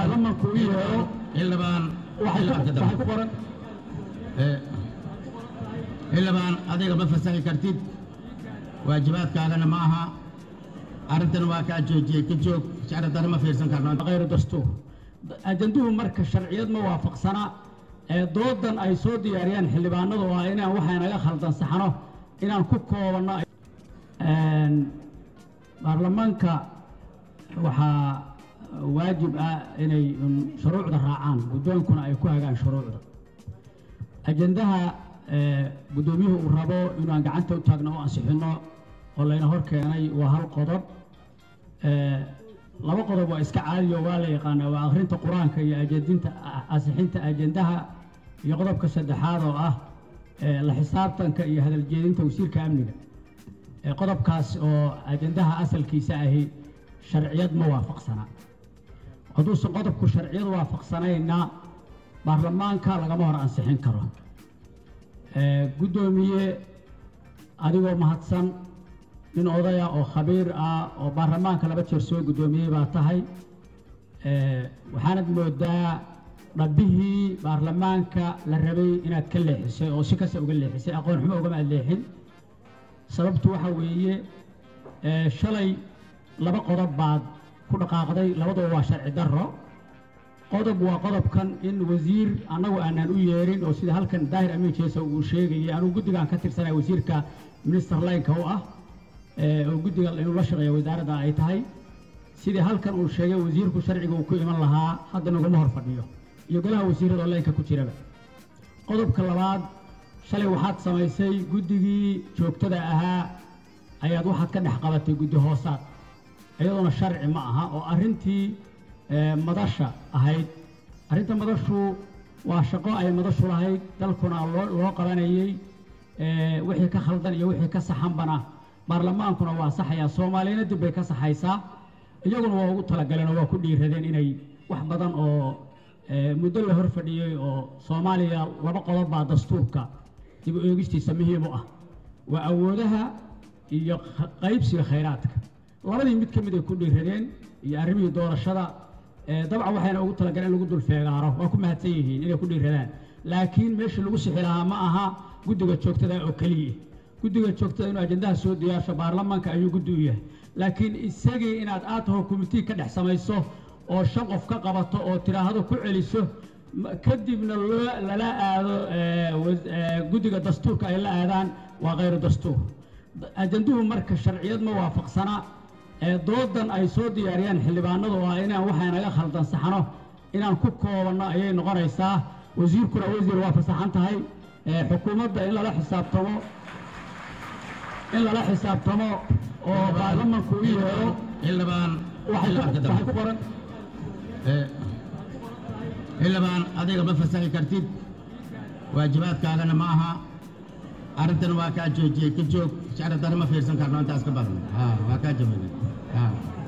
baarlamanku u yeero xildhibaan waxay ku- xildhibaan waxay ku qoran Eh, xildhibaan adiga ma fasaxi kartid waajibaadkaagana ma aha arrintan waa kaa joojiyey ka joog sharcidana ma fiirsan karno غير دستور ajanduhu marka sharciyad ma waafaqsana ee doodan ay soo diyaariyaan xildhibaanadu waa inaan waxay naga khaldan saxno inaan ku koobanno Een, baarlamaanka waxaa waajib ah inay un shuruucda raacaan guddoonkuna ay ku hagaan shuruucda ajandaha ee, guddoomiyuhu uu rabo inaan gacanta u taagno oo ansixino oo layna hor keenay waa hal qodob Ee, laba qodob waa iska caadiyo waa la yaqaanaa waa akhrinta qur-aanka iyo ajadinta ansixinta ajandaha iyo qodobka saddexaad oo ah ee, la xisaabtanka iyo hadaljeedinta wasiirka amniga Ee, qodobkaas oo ajandaha asalkiisa ahi sharciyad ma waafaqsana hadduusan qodobku sharciyad waafaqsanayna baarlamaanka lagama hor ansixin karo Ee, guddoomiye adigoo mahadsan nin odaya oo khabiir ah oo baarlamaanka laba jeer soo guddoomiyey baa tahay Ee, waxaanad moodaa dhabbihii baarlamaanka la rabay inaad ka leexisay oo si kasta uga leexisay aqoon xumo ugama aad leexin sababtu waxa weeye ee, shalay laba qodob baad ku dhaqaaqday labaduba waa sharci darro qodob waa qodobkan in wasiir annagu aanaan u yeerin oo sida halkan daahir amiin jeesa uu sheegayay anugu guddigaan ka tirsanaya wasiirka minister lineka u ah ee, oo guddiga inuu la shaqeeya wasaaradda ay tahay sidii halkan uu sheegay wasiirku sharciga uu ku iman lahaa hadda naguma hor fadhiyo iyo golaha wasiirada oo laynka ku jiraba qodobka labaad shalay waxaad samaysay guddigii joogtada ahaa ayaad waxaad ka dhex qabatay guddi hoosaad iyadoona sharci ma aha oo arrintii ee, madasha ahayd arrinta madashu waa shaqo ay madashu lahayd dalkuna loo loo qabanayey ee, wixii ka khaldan iyo wixii ka saxanbana baarlamaankuna waa saxayaa soomaaliyana dib bay ka saxaysaa iyaguna waa ugu talagaleen oo waa ku dhiiradeen inay wax badan oo ee, muddo la hor fadhiyey oo soomaaliya laba qodob baa dastuurka dib u eegistiisa muhiim u ah waa awoodaha iyo kh- qaybsiga khayraadka labadii mid ka mid ay ku dhiiradeen iyo arrimihii doorashada ee, dabcan waxayna ugu talagaleen in lagu dul feegaaro waa ku mahadsan yihiin inay ku dhiiradaan laakiin meeshii lagu sixi lahaa ma aha guddiga joogtada oo keliya guddiga joogtada inuu ajandaha soo diyaarsho baarlamaanka ayuu guddi u yahay laakiin isagii inaad aad taho committee ka dhex samayso oo shan qof ka qabato oo tiraahdo ku celiso ma- kadibna loo lala aado ee, was- ee, guddiga dastuurka ay la aadaan waa khayru dastuur ajanduhu marka sharciyad ma waafaqsana ee doodan ay soo diyaariyaan xildhibaanadu waa inaan waxay naga khaldan saxno inaan ku koobanno ayay noqonaysaa wasiirkuna wasiir waa fasaxan tahay ee, xukuumadda in lala xisaabtamo in lala xisaabtamo oo baarlamanku u yeero xildhibaan waxay ku- xildhibaan ka waxay dambe ku qoran Eh, xildhibaan adiga ma fasaxi kartid waajibaadkaagana ma aha arrintan waa kaa joojiyey ka joog sharcidana ma fiirsan karno intaas ka badan Ha, waa kaa jawaabay Ha.